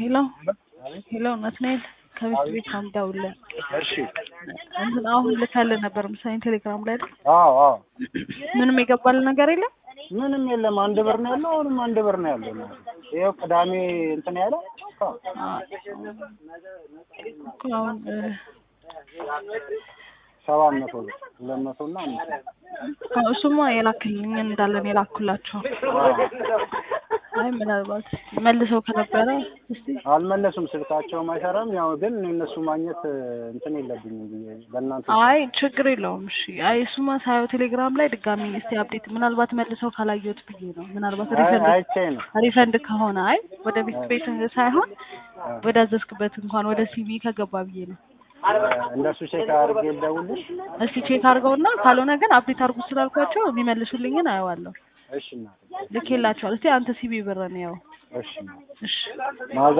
ሄሎ ሄሎ ናትናኤል ከቤት ቤት ነው የምደውልልህ። እሺ እንትን አሁን ልከልህ ነበር መሰለኝ ቴሌግራም ላይ አይደል? አዎ አዎ ምንም የገባልህ ነገር የለም? ምንም የለም። አንድ ብር ነው ያለው። አሁንም አንድ ብር ነው ያለው። ይኸው ቅዳሜ እንትን ያለው እኮ አሁን እ፣ ሰባት መቶ ብር ሁለት መቶ እና አምስት መቶ አዎ፣ እሱማ የላክልኝ እንዳለን የላኩላቸው። አይ ምናልባት መልሰው ከነበረ እስቲ አልመለሱም። ስልካቸውም አይሰራም። ያው ግን እኔ እነሱ ማግኘት እንትን የለብኝም ብዬ በእናንተ አይ ችግር የለውም። እሺ አይ እሱማ ሳየው ቴሌግራም ላይ ድጋሚ እስቲ አፕዴት ምናልባት መልሰው ካላየሁት ብዬ ነው። ምናልባት አይ- ሪፈንድ አይቼ ነው ሪፈንድ ከሆነ አይ ወደ ቤት ቤት ሳይሆን ወደ አዘዝክበት እንኳን ወደ ሲቪ ከገባ ብዬ ነው። እንደሱ ቼክ አድርጌ ልደውልሽ። እስቲ ቼክ አድርገውና ካልሆነ ግን አፕዴት አድርጉ ስላልኳቸው የሚመልሱልኝን አየዋለሁ። እሺ እናቴ፣ ልኬላቸዋል። እስቲ አንተ ሲቪ ብር ነው ያው እሺ እናቴ። እሺ ማዘ